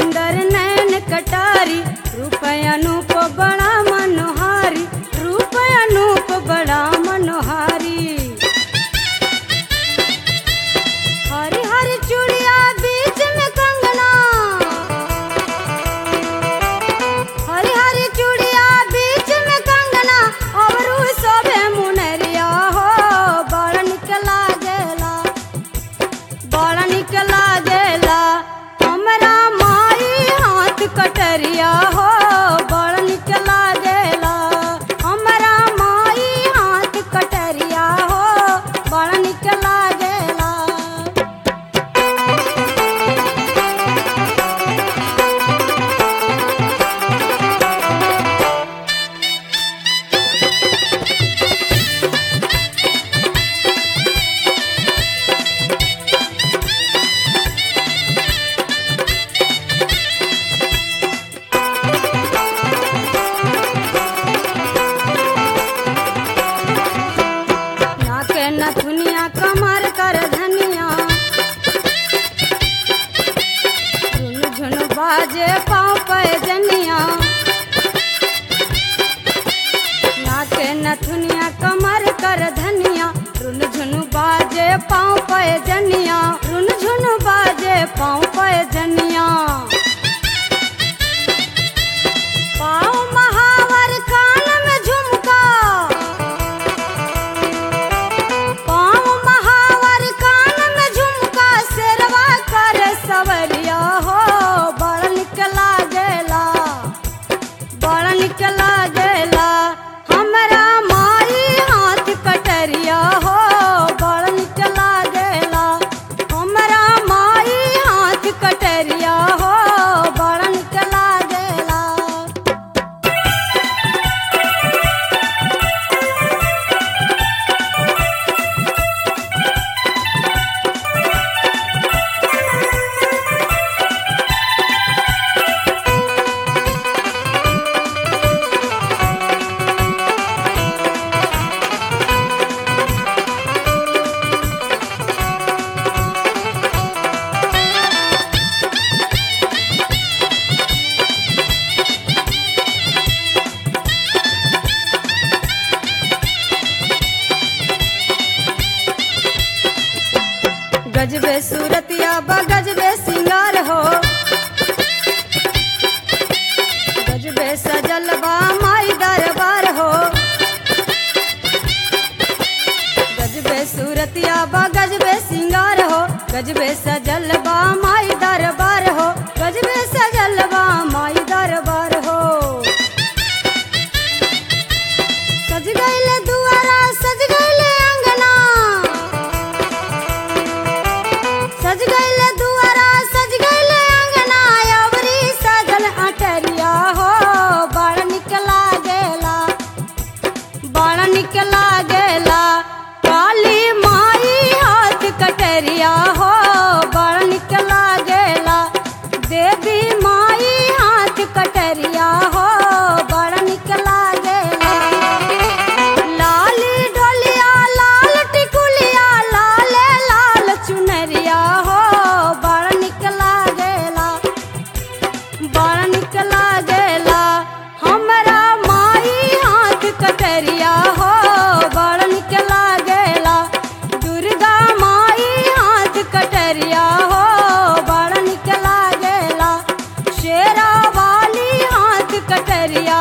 सुंदर नैन कटारी रूप अनूप बड़ा मनोहारी रूप अनूप बड़ा मनोहारी हरी हरी चूड़िया बीच में कंगना हरी हरी चूड़िया बीच में कंगना और सबे मुनरिया हो बड़ निक लागेला बड़ निक लागेला हमरा माई हाथ कटरिया हो बड़ निक लागेला हमरा माई हाथ कटरिया हो बड़ निक लागेला नाक नथुनिया कमर कर धनिया झुन झुन बाजे पाँव पैजनिया नाक नथुनिया कमर कर धनिया रुन झुन बाजे पाँव पैजनिया रुन झुन बाजे पाँव पैजनिया पाँव महावर कान में झुमका पाँव महावर कान में झुमका शेरवा कर सवरिया हो बड़ निक लागेला बड़ निक लागेला हमरा माई हाथ कटरिया हो बड़ निक लागेला हमरा माई हाथ कटरिया हो बड़ निक लागेला गजबे सूरतिया बा गजबे सिंगार हो गजबे सजल बा माई दरबार हो गजबे सूरतिया बा गजबे सिंगार हो गजबे सजल बा माई दरबार हो गजबे सजल बा माई दरबार हो सज गइले दुआरा सज गइले अंगना सज गइले दुआरा सज गइले अंगना अवरी सजल अटरिया हो बड़ निक लागेला बड़ निक लागेला काली माई हाथ कटरिया हो बड़ निक लागेला देवी माई हाथ कटरिया हो बड़ निक लागेला लाली ढोलिया लाल टिकुलिया लाल लाल चुनरिया हो बड़ निक लागेला बड़ निक लागेला हमरा माई हाथ कटरिया हो बड़ निक लागेला दुर्गा माई हाथ कटरिया हो बड़ निक लागेला शेरा वाली हाथ कटरिया